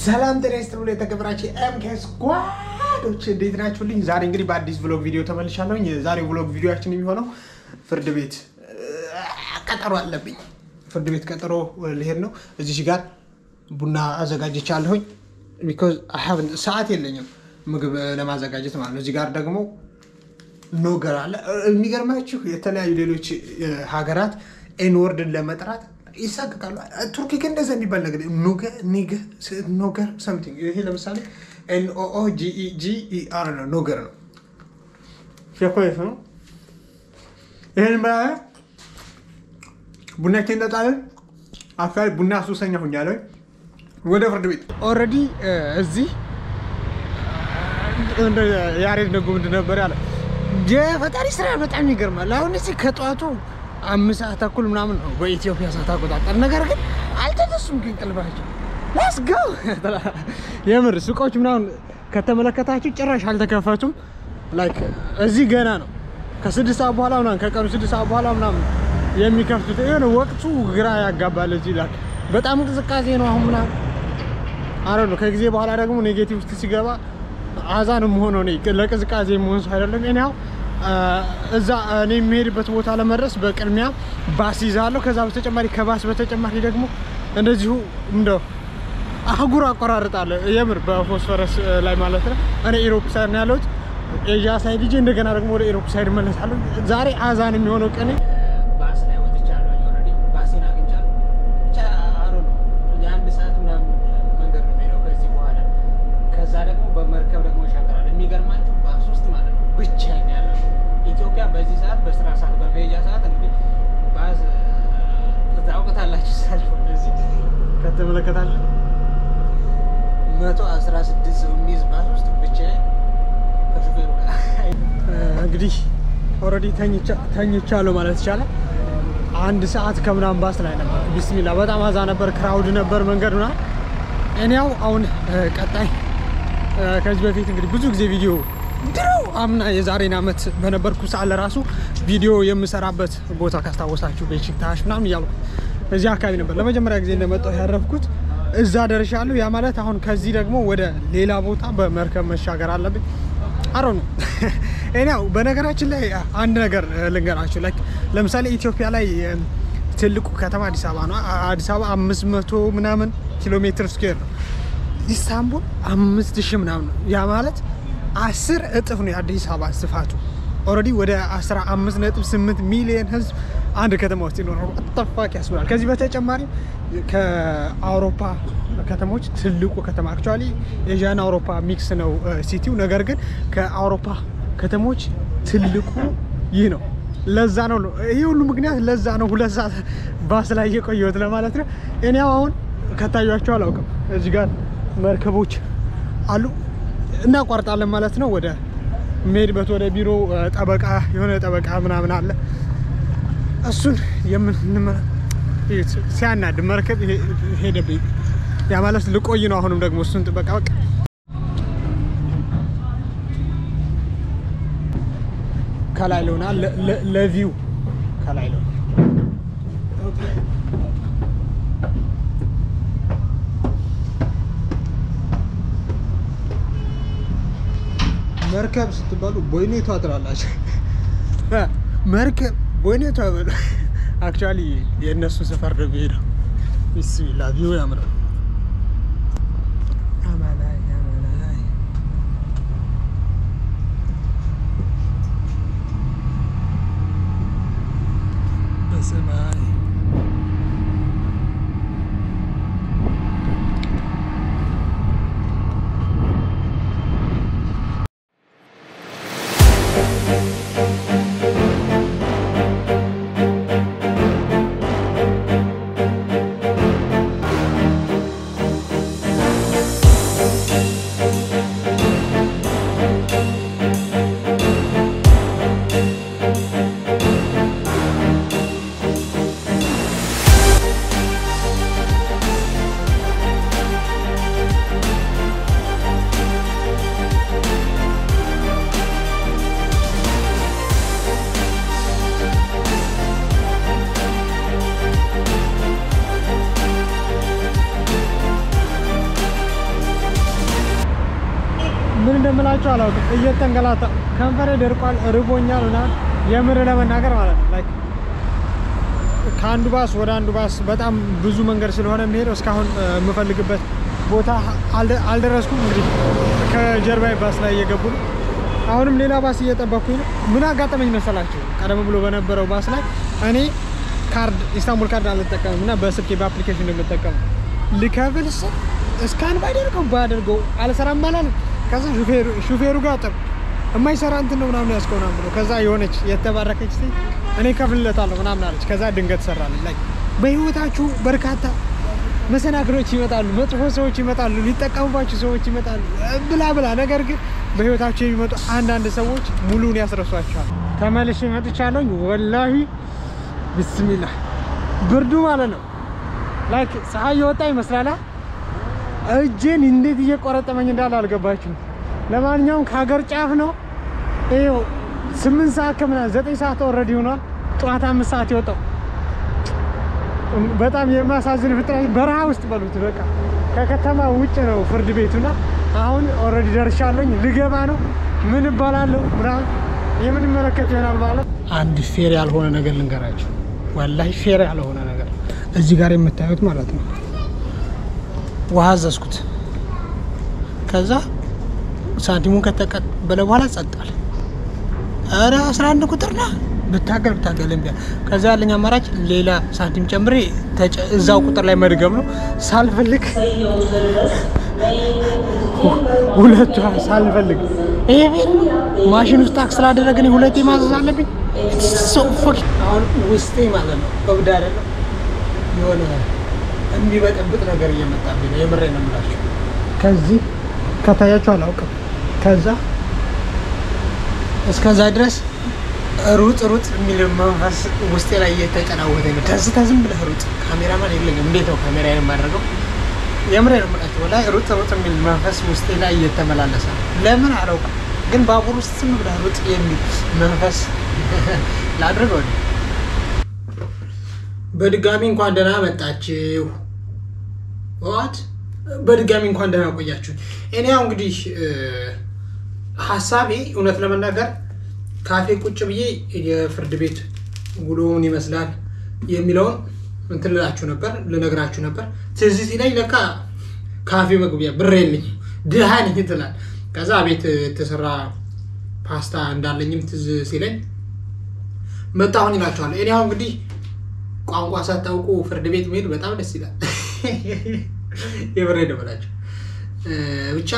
ሰላም ጤና ይስጥልኝ የተከበራችሁ ኤምኬ ስኳዶች እንዴት ናችሁልኝ? ዛሬ እንግዲህ በአዲስ ቭሎግ ቪዲዮ ተመልሻለሁኝ። የዛሬው ቭሎግ ቪዲዮችን የሚሆነው ፍርድ ቤት ቀጠሮ አለብኝ። ፍርድ ቤት ቀጠሮ ልሄድ ነው። እዚህ ጋር ቡና አዘጋጅቻለሁኝ። ቢኮዝ ሰዓት የለኝም ምግብ ለማዘጋጀት ማለት ነው። እዚህ ጋር ደግሞ ኖገር አለ። የሚገርማችሁ የተለያዩ ሌሎች ሀገራት ኤንወርድን ለመጥራት ይሳቅቃሉ። ቱርኪ ግን እንደዛ የሚባል ነገር ኖገር ሰምቲንግ። ይሄ ለምሳሌ ኤንኦኦ ጂኢአር ነው፣ ኖገር ነው። ሸኮት ነው። ይህን በ ቡናችን እንጠጣለን። አካባቢ ቡና ሱሰኛ ሁኛለሁ። ወደ ፍርድ ቤት ኦልሬዲ እዚህ ያሬድ ነጉ ምንድን ነበር ያለ የፈጣሪ ስራ በጣም ይገርማል። አሁን እዚህ ከጠዋቱ አምስት ሰዓት ተኩል ምናምን ነው በኢትዮጵያ ሰዓት አቆጣጠር። ነገር ግን አልተነሱም ግን ቅልባቸው ላስገው የምር ሱቆች ምናምን ከተመለከታችሁ ጭራሽ አልተከፈቱም። ላይክ እዚህ ገና ነው ከስድስት ሰዓት በኋላ ምናምን ከቀኑ ስድስት ሰዓት በኋላ ምናምን የሚከፍቱት የሆነ ወቅቱ ግራ ያጋባል። እዚህ ይላል በጣም እንቅስቃሴ ነው አሁን ምናምን አረ ነው። ከጊዜ በኋላ ደግሞ ኔጌቲቭ ውስጥ ሲገባ አዛን መሆነው ለቅዝቃዜ መሆን ሰው አይደለም። እኔ ያው እዛ እኔ የሚሄድበት ቦታ ለመድረስ በቅድሚያ ባስ ይዛለሁ። ከዛ በተጨማሪ ከባስ በተጨማሪ ደግሞ እንደዚሁ እንደው አህጉር አቆራርጣለሁ። የምር በፎስፈረስ ላይ ማለት ነው። እኔ ኢሮፕ ሳይድ ነው ያለሁት። ኤዥያ ሳይድ ሂጄ እንደገና ደግሞ ወደ ኢሮፕ ሳይድ እመለሳለሁ። ዛሬ አዛን የሚሆነው ቀኔ ባስ ላይ ወጥቻለሁ። ኦልሬዲ ባሴን አግኝቻለሁ። ብቻ አሮ ነው የአንድ ሰዓት ምናምን መንገድ ነው የሚሄደው ከዚህ በኋላ ከዛ ደግሞ በመርከብ ደግሞ ይሻገራል። የሚገርማችሁ ባስ ውስጥ ማለት ነው ብቻዬን ያለው ኢትዮጵያ በዚህ ሰዓት በስራ ሰዓት በመሄጃ ሰዓት እንግዲህ ባስ ታውቁታላችሁ። ሰልፍ እዚህ ከተመለከታለ መቶ አስራ ስድስት ሰው የሚይዝ ባስ ውስጥ ብቻዬን ከሹፌሩ ጋር እንግዲህ ኦልሬዲ ተኝቻለሁ ማለት ይቻላል። አንድ ሰዓት ከምናምን ባስ ላይ ነበር። ቢስሚላ በጣም አዛ ነበር፣ ክራውድ ነበር መንገድ ና እኔያው አሁን ቀጣይ ከዚህ በፊት እንግዲህ ብዙ ጊዜ ቪዲዮ ድሮ አምና የዛሬን ዓመት በነበርኩ ሰዓት ለራሱ ቪዲዮ የምሰራበት ቦታ ካስታወሳችሁ ቤችክታሽ ምናምን እያልኩ እዚህ አካባቢ ነበር ለመጀመሪያ ጊዜ እንደመጣሁ ያረፍኩት። እዛ ደርሻለሁ። ያ ማለት አሁን ከዚህ ደግሞ ወደ ሌላ ቦታ በመርከብ መሻገር አለብኝ። አሮ ነው እኔው በነገራችን ላይ አንድ ነገር ልንገራችሁ። ላይክ ለምሳሌ ኢትዮጵያ ላይ ትልቁ ከተማ አዲስ አበባ ነው። አዲስ አበባ አምስት መቶ ምናምን ኪሎ ሜትር ስኩዌር ነው። ኢስታንቡል አምስት ሺህ ምናምን ነው። ያ ማለት አስር እጥፍ ነው የአዲስ አበባ ስፋቱ። ኦልሬዲ ወደ 15.8 ሚሊዮን ህዝብ አንድ ከተማ ውስጥ ይኖራል። አጠፋቂ ያስብላል። ከዚህ በተጨማሪ ከአውሮፓ ከተሞች ትልቁ ከተማ አክቹዋሊ ኤዥያና አውሮፓ ሚክስ ነው ሲቲው። ነገር ግን ከአውሮፓ ከተሞች ትልቁ ይህ ነው። ለዛ ነው ይህ ሁሉ ምክንያት ለዛ ነው ሁለት ሰዓት ባስ ላይ እየቆየሁት ለማለት ነው። እኔ አሁን ከታያቸው አላውቅም። እዚህ ጋር መርከቦች አሉ እናቋርጣለን ማለት ነው። ወደ የምሄድበት ወደ ቢሮ ጠበቃ የሆነ ጠበቃ ምናምን አለ። እሱን የምንመ ሲያናድ መርከብ ሄደብኝ። ያ ማለት ልቆይ ነው። አሁንም ደግሞ እሱን ጥበቃ በቃ ከላይ ለሆና ለቪው ከላይ ለሆና መርከብ ስትባሉ ቦይኔቷ ትላላችሁ። መርከብ ቦይኔቷ በሉ። አክቹዋሊ የእነሱ ሰፈር ነው የሚሄደው። ቢስሚላ ቪው ያምራል። አማላይ አማላይ በሰማይ ምን እንደምላቸው አላውቅም። እየተንገላታ ከንፈሬ ደርቋል፣ ርቦኛል ምናምን የምር ለመናገር ማለት ነው ላይክ ከአንዱ ባስ ወደ አንዱ ባስ በጣም ብዙ መንገድ ስለሆነ የሚሄደው እስካሁን እ፣ የምፈልግበት ቦታ አልደ- አልደረስኩም። እንግዲህ ከጀርባዬ ባስ ላይ እየገቡ ነው። አሁንም ሌላ ባስ እየጠበኩኝ ነው። ምን አጋጠመኝ መሰላችሁ? ቀደም ብሎ በነበረው ባስ ላይ እኔ ካርድ ኢስታንቡል ካርድ አልጠቀምም እና በስልኬ በአፕሊኬሽን እንደምጠቀም ልከፍል ስል እስካን ባደርገው ባደርገው አልሰራም አላለም። ከዛ ሹፌሩ ሹፌሩ ጋር ጠብ የማይሰራ እንትን ነው ምናምን ያስከውናም ብሎ ከዛ የሆነች የተባረከች ሴት እኔ ከፍልለታለሁ ምናምን አለች። ከዛ ድንገት ሰራለን ላይ በህይወታችሁ በርካታ መሰናክሎች ይመጣሉ፣ መጥፎ ሰዎች ይመጣሉ፣ ሊጠቀሙባችሁ ሰዎች ይመጣሉ ብላ ብላ። ነገር ግን በህይወታችሁ የሚመጡ አንዳንድ ሰዎች ሙሉን ያስረሷቸዋል። ተመልሼ መጥቻለሁኝ። ወላሂ ብስሚላ ብርዱ ማለት ነው ላይክ ፀሐይ የወጣ ይመስላል። እጄን እንዴት እየቆረጠመኝ እንዳለ አልገባችሁም። ለማንኛውም ከሀገር ጫፍ ነው። ይኸው ስምንት ሰዓት ከምናምን ዘጠኝ ሰዓት ኦልሬዲ ሆኗል። ጠዋት አምስት ሰዓት የወጣው በጣም የሚያሳዝን ፍጥረት በረሃ ውስጥ በሉት በቃ ከከተማ ውጭ ነው ፍርድ ቤቱና አሁን ኦልሬዲ ደርሻለኝ። ልገባ ነው። ምን እባላለሁ ምናምን የምንመለከት ይሆናል ማለት አንድ ፌር ያልሆነ ነገር ልንገራቸው። ወላሂ ፌር ያልሆነ ነገር እዚህ ጋር የምታዩት ማለት ነው። ውሃ አዘዝኩት። ከዛ ሳንቲሙን ከተቀበለ በኋላ ጸጣል። ኧረ 11 ቁጥር ና ብታገል ብታገል እምቢ አለ። ከዛ ያለኝ አማራጭ ሌላ ሳንቲም ጨምሬ ተጨ- እዛው ቁጥር ላይ መድገም ነው። ሳልፈልግ ሁለቷ ሳልፈልግ ይሄ ቤት ማሽን ውስጥ ታክስ ስላደረገ እኔ ሁለቴ ማዘዝ አለብኝ። ሰው ፎክ አሁን ውስጤ ማለት ነው እብድ አይደለም የሆነ የሚበጠብጥ ነገር እየመጣብኝ ነው። የምሬ ነው የምላቸው። ከዚህ ከታያቸው አላውቅም። ከዛ እስከዛ ድረስ ሩጥ ሩጥ የሚል መንፈስ ውስጤ ላይ እየተጨናወተ ነው። ደስታ ዝም ብለህ ሩጥ፣ ካሜራማን የለኝም። እንዴት ነው ካሜራ የማደርገው? የምሬ ነው የምላቸው። ወላሂ ሩጥ ሩጥ የሚል መንፈስ ውስጤ ላይ እየተመላለሰ ነው። ለምን አላውቅም፣ ግን ባቡር ውስጥ ዝም ብለህ ሩጥ የሚል መንፈስ ላድርገው ነው። በድጋሚ እንኳን ደህና መጣችሁ። ዋት በድጋሚ እንኳን ደህና ቆያችሁ። እኔ ያው እንግዲህ ሀሳቤ እውነት ለመናገር ካፌ ቁጭ ብዬ የፍርድ ቤት ውሎ ምን ይመስላል የሚለውን እንትን ልላችሁ ነበር ልነግራችሁ ነበር። ትዝ ሲለኝ ለካ ካፌ መግቢያ ብር የለኝም ድሃ ነኝ ትላል። ከዛ ቤት የተሰራ ፓስታ እንዳለኝም ትዝ ሲለኝ መጣሁኝ እላችኋለሁ። እኔ አሁን እንግዲህ ቋንቋ ሳታውቁ ፍርድ ቤት መሄድ በጣም ደስ ይላል። የብሬ ደበላቸው ብቻ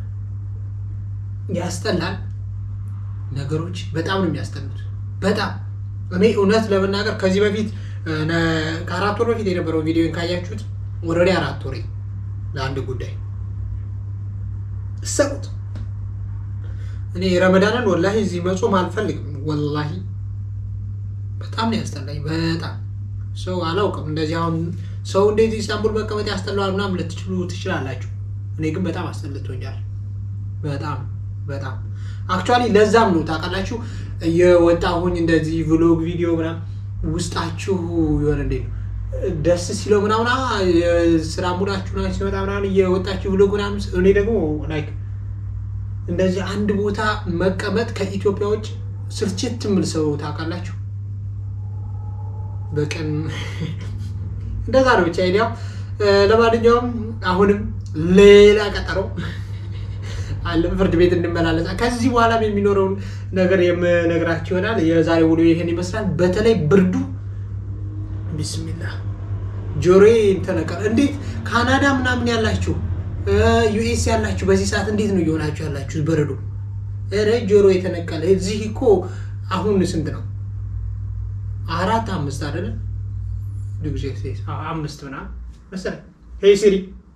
ያስጠላል። ነገሮች በጣም ነው የሚያስጠሉት። በጣም እኔ እውነት ለመናገር ከዚህ በፊት ከአራት ወር በፊት የነበረው ቪዲዮን ካያችሁት ወረዲ አራት ወሬ ለአንድ ጉዳይ እሰቡት። እኔ ረመዳንን ወላሂ እዚህ መጾም አልፈልግም። ወላሂ በጣም ነው ያስጠላኝ። በጣም ሰው አላውቅም። እንደዚህ አሁን ሰው እንዴት ኢስታንቡል መቀመጥ ያስጠላዋል ምናምን ልትችሉ ትችላላችሁ። እኔ ግን በጣም አስጠልቶኛል። በጣም በጣም አክቹዋሊ ለዛም ነው ታውቃላችሁ የወጣሁኝ እንደዚህ ቭሎግ ቪዲዮ ምናምን ውስጣችሁ የሆነ እንዴት ነው ደስ ሲለው ምናምን የስራ ሙዳችሁ ምናምን ሲመጣ ምናምን እየወጣችሁ ቭሎግ ምናምን እኔ ደግሞ ላይክ እንደዚህ አንድ ቦታ መቀመጥ ከኢትዮጵያ ውጭ ስልችት የምል ሰው ታውቃላችሁ። በቀን እንደዛ ነው ብቻ አይዲያው። ለማንኛውም አሁንም ሌላ ቀጠሮ አለ ፍርድ ቤት እንመላለሳ። ከዚህ በኋላ የሚኖረውን ነገር የምነግራችሁ ይሆናል። የዛሬ ውሎ ይሄን ይመስላል። በተለይ ብርዱ ቢስሚላ ጆሮዬ ተነቀል። እንዴት ካናዳ ምናምን ያላችሁ ዩኤስ ያላችሁ በዚህ ሰዓት እንዴት ነው እየሆናችሁ ያላችሁ? በረዶ ኧረ ጆሮ የተነቀለ። እዚህ እኮ አሁን ስንት ነው? አራት አምስት አይደለ? ጊዜ አምስት ምናምን መሰለኝ። ሄይ ሲሪ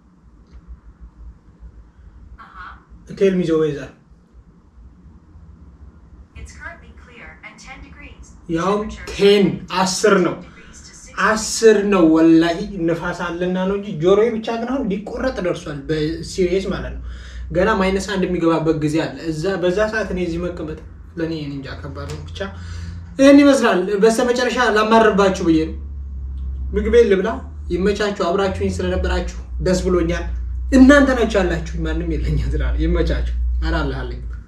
ቴል ሚ ዘ ዌዘር ያውም ቴን አስር ነው አስር ነው ወላሂ ንፋስ አለና ነው እንጂ ጆሮዬ ብቻ ግን አሁን ሊቆረጥ ደርሷል። በሲሪየስ ማለት ነው። ገና ማይነስ አንድ የሚገባበት ጊዜ አለ። እዛ በዛ ሰዓት እኔ እዚህ መቀመጥ ለእኔ እንጃ ከባድ ነው። ብቻ ይህን ይመስላል። በስተመጨረሻ ላማርባችሁ ብዬ ነው። ምግቤን ልብላ። ይመቻችሁ። አብራችሁኝ ስለነበራችሁ ደስ ብሎኛል። እናንተ ናችሁ ያላችሁ፣ ማንም የለኛ ትላል። ይመቻችሁ። ኧረ አለ አለኝ